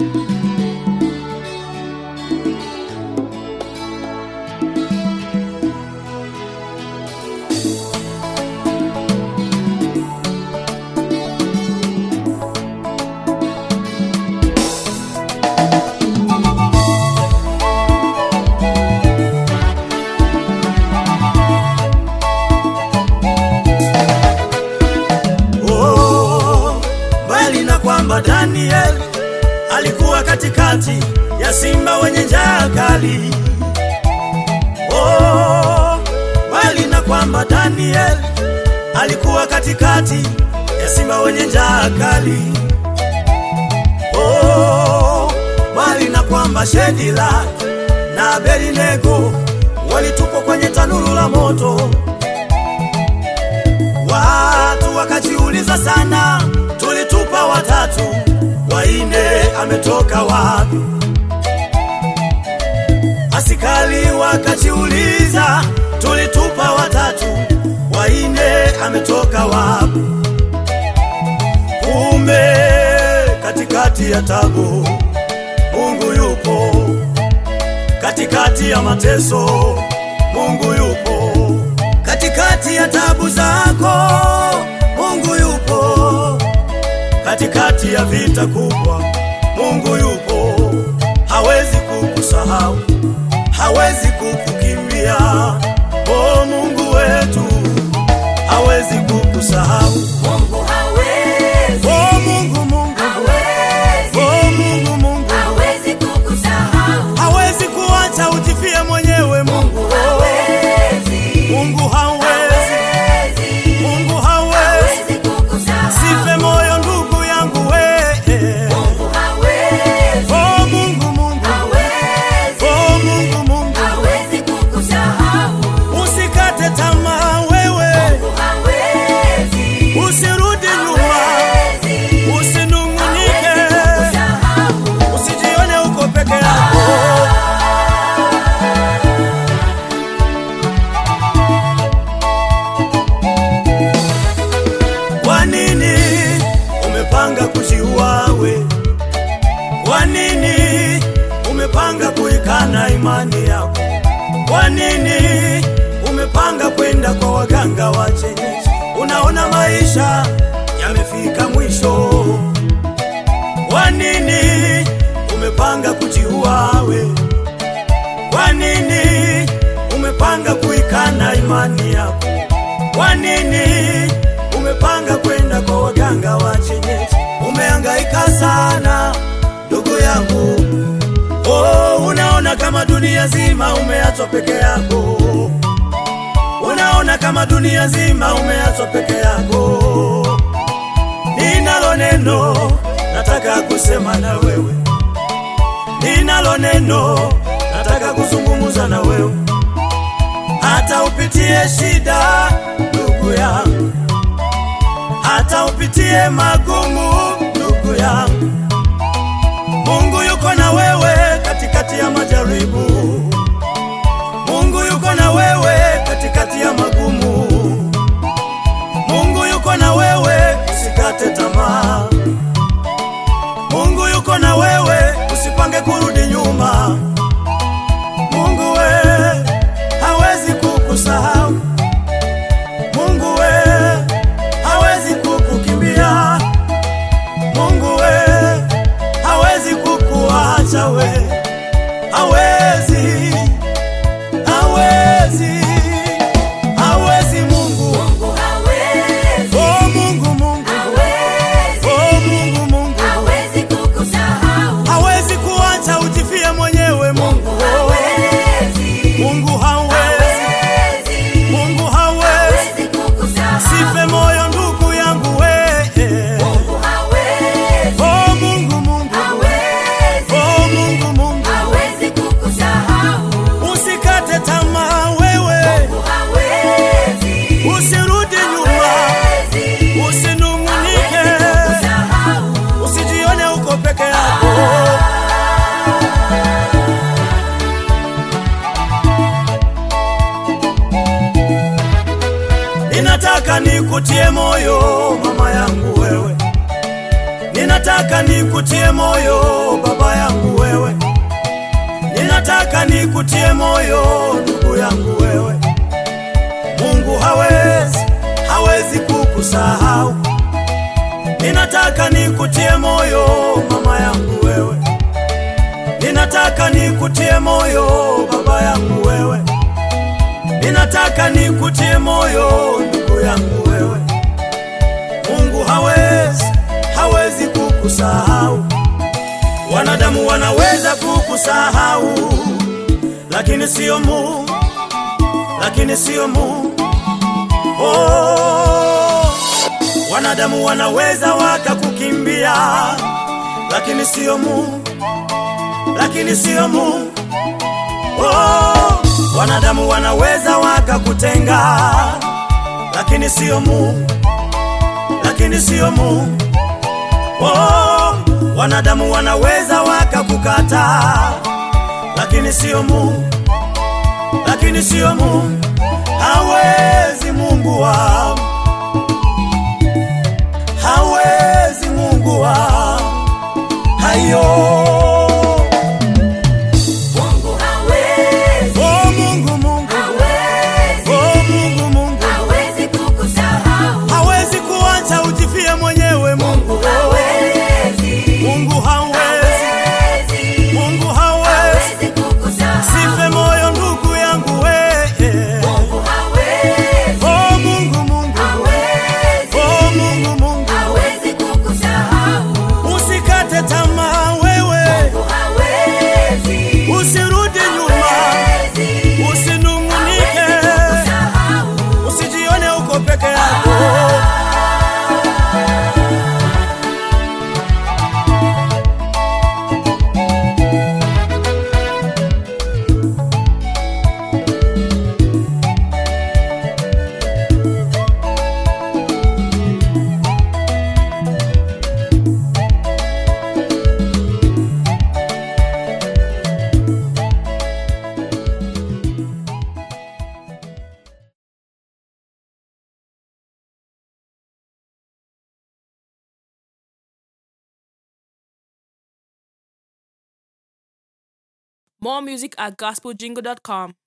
Oh, mbali na kwamba Daniel alikuwa katikati ya simba wenye njaa kali. Oh, mbali na kwamba Daniel alikuwa katikati ya simba wenye njaa kali. Oh, mbali na kwamba Shedila na Abednego walitupwa kwenye tanuru la moto. Watu wakajiuliza sana, tulitupa watatu, waine ametoka wapi? Askari wakajiuliza, tulitupa watatu, waine ametoka wapi? Kumbe katikati ya tabu Mungu yupo, katikati ya mateso Mungu yupo katikati ya tabu zako Mungu yupo, katikati ya vita kubwa Mungu yupo, hawezi kukusahau, hawezi kukukimbia. O Mungu wetu, hawezi kukusahau. Mungu hawezi, O Mungu, Mungu, hawezi, o Mungu, Mungu, hawezi kukusahau. hawezi kuacha ujifie mwenyewe. Mungu, Mungu hawezi, Mungu hawezi, hawezi, Mungu hawezi hawezi kukusahau. Sife moyo ndugu yangu we Mungu hawezi, Oh Mungu Mungu hawezi, Oh Mungu Mungu hawezi kukusahau. Usikate tamaa wewe Mungu hawezi, Usirudi nyuma hawezi, Usinungunike hawezi kukusahau. Usijione uko peke yako Kwa nini umepanga kujiua we? Kwa nini umepanga kuikana imani yako? Kwa nini umepanga kwenda kwa waganga wa kienyeji? Unaona maisha yamefika mwisho. Kwa nini umepanga kujiua we? Kwa nini umepanga kuikana imani yako? Kwa nini umepanga kwenda kwa waganga wa kienyeji? Umehangaika sana ndugu yangu, oh, unaona kama dunia zima umeachwa peke yako, unaona kama dunia zima umeachwa peke yako. Ninalo neno nataka kusema na wewe, ninalo neno nataka kuzungumza na wewe hata upitie shida ndugu yangu, hata upitie magumu ndugu yangu, Mungu yuko na wewe katikati ya majaribu. Mungu yuko na wewe katikati ya magumu. Mungu yuko na wewe, usikate tamaa. Mungu yuko na wewe, usipange kurudi nyuma. Mungu we hawezi kukusahau. Mungu we hawezi kukukimbia. Mungu we hawezi kukuacha we, hawezi, hawezi, hawezi Mungu. Mungu hawezi, Oh Mungu, Mungu, hawezi, oh Mungu, Mungu hawezi kukusahau. hawezi kuacha ujifie mwenyewe. Mungu, Hawezi, Mungu hawezi, hawezi, Mungu hawezi hawezi kukusahau. Sife moyo ndugu yangu we Mungu hawezi, Oh Mungu Mungu hawezi, Oh Mungu Mungu hawezi kukusahau. Usikate tamaa wewe Mungu hawezi, Usirudi nyuma hawezi, Usinungunike hawezi kukusahau. Usijione uko peke yako Ninataka nikutie moyo mama yangu wewe Ninataka nikutie moyo baba yangu wewe, ninataka nikutie moyo ndugu yangu wewe. Mungu hawezi, hawezi kukusahau. Ninataka nikutie moyo mama yangu wewe, ninataka nikutie moyo baba yangu wewe, ninataka nikutie moyo ndugu yangu wewe. Mungu hawezi, hawezi kukusahau. Wanadamu wanaweza kukusahau, lakini sio Mungu, lakini sio Mungu. Oh, wanadamu wanaweza wakakukimbia, lakini sio Mungu, lakini sio Mungu. Oh, wanadamu wanaweza wakakutenga, lakini sio Mungu, lakini sio Mungu. Oh, wanadamu wanaweza wakakukata, lakini sio Mungu, lakini sio Mungu. Hawezi Mungu wangu, hawezi Mungu wangu, hayo Mungu hawezi, oh Mungu, Mungu hawezi, oh Mungu, Mungu hawezi kukusahau. hawezi kuacha ujifie mwenyewe. Mungu Hawezi, Mungu hawezi, hawezi, Mungu hawezi hawezi kukusahau. Sife moyo ndugu yangu we. Mungu hawezi, Oh Mungu Mungu. hawezi, Oh Mungu Mungu. hawezi kukusahau. Usikate tamaa wewe. Mungu hawezi, Usirudi nyuma. hawezi, Usinungunike. hawezi kukusahau. Usijione uko peke yako. More music at gospeljingle.com.